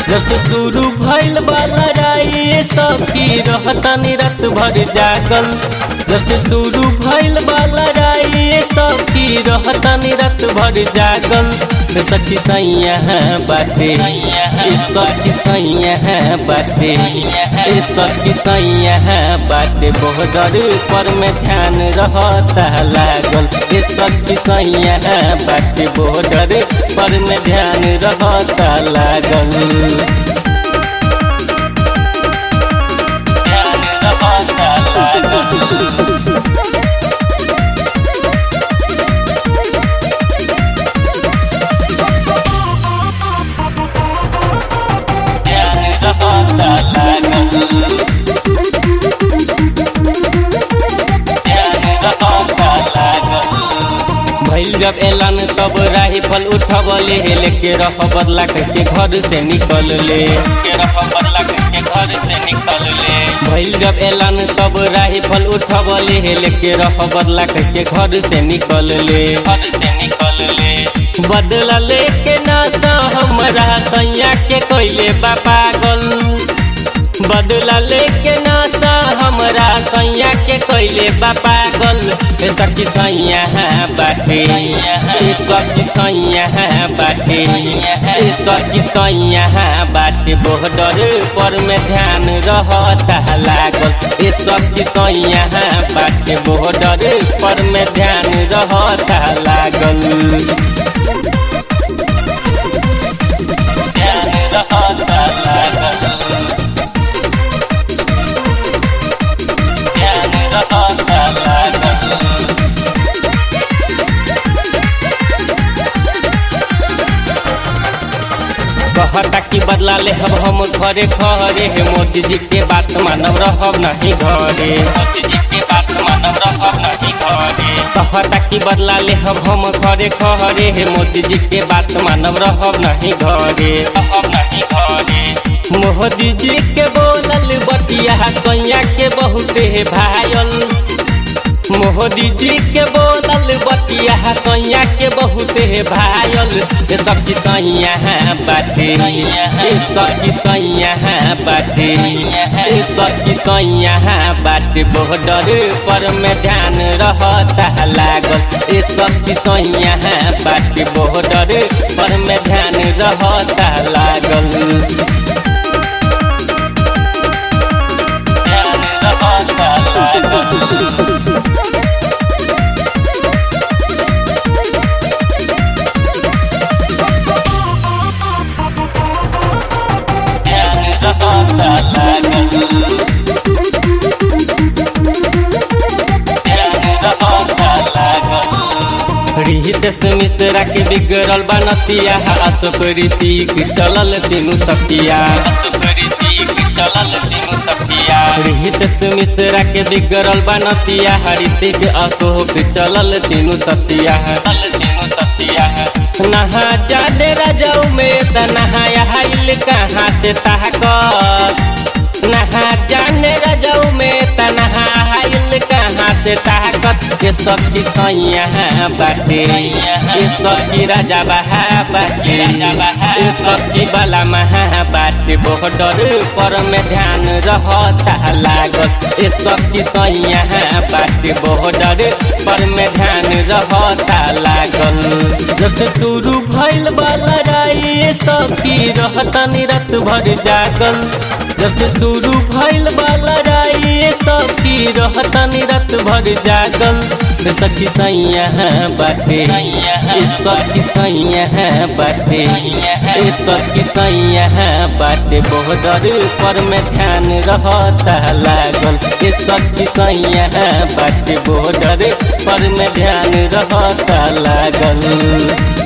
जब से शुरू भइल बा लड़ाई सखी रहतनी रात भर जागल जब से शुरू भइल बा लड़ाई सखी रहतनी रात भर जागल रे सखी सैया बाटे ए सखी सैया बाटे ए सखी सैया बाटे बॉर्डर पर में ध्यान रहता लागल ए सखी सैया बाटे बॉर्डर पर में ध्यान रहता लागल ध्यान रहता लागल ध्यान रहता लागल ध्यान रहता लागल भइल जब एलन तब राइफल उठबले लेके रह बदला के घर से निकल ले के रह बदला के घर से निकल ले भइल जब एलन तब राइफल उठबले लेके रह बदला के घर से निकल ले घर से निकल ले बदला लेके ना तो हमरा सैया के कोइले बा पागल बदला लेके नाता हमरा सैया के कोइले बा पागल ए सखी सैया बाटे ए सखी सैया बाटे ए सखी सैया बाटे बॉर्डर पर में ध्यान रहता लागल ए सखी सैया बाटे बॉर्डर पर में ध्यान रहता लागल ध्यान रहता लागल ध्यान रहता लागल कहता कि बदला ले हम हम घरे घरे हे मोदी जी के बात मानव रहब नहीं घरे मोदी जी के बात मानव रहब नहीं घरे कहता कि बदला ले हम हम घरे घरे हे मोदी जी के बात मानव रहब नहीं घरे रहब नहीं घरे मोदी जी के बोलल बतिया कैया के बहुत हे भायल मोदी जी के बोलल बतिया कैया के बहुत हे भायल ए सखी सैया बाटे ए सखी सैया बाटे ए सखी सैया बाटे बॉर्डर पर में ध्यान रहता लागल ए सखी सैया बाटे बॉर्डर पर में ध्यान रहता लागल ध्यान रहता लागल ध्यान रहता लागल ध्यान रहता लागल रिहित से मिश्रा के बिगड़ल बनतिया अशोक रीतिक चलल तीनू सतिया रिहित से मिश्रा के बिगड़ल बनतिया ऋतिक अशोक चलल तीनू सतिया तीनू सतिया नहा जाने रजऊ में त नहाया हाइल कहाँ से ताकत नहा जाने रजऊ में त नहा हाइल कहाँ से ताकत के सखी सैया बाटे ए सखी राजा बहा बाटे ए सखी बाला महा बाटे बॉर्डर पर में ध्यान रहता लागत ए सखी सैया बाटे बॉर्डर पर में ध्यान रहता लागल जब से शुरू भइल बा लड़ाई सखी रहतनी रात भर जागल जब से शुरू भइल बा लड़ाई सखी रहतनी रात भर जागल रे सखी सैया बाटे ए सखी सैया बाटे ए सखी सैया बाटे बॉर्डर पर में ध्यान रहता लागल ए सखी सैया बाटे बॉर्डर पर में ध्यान रहता लागल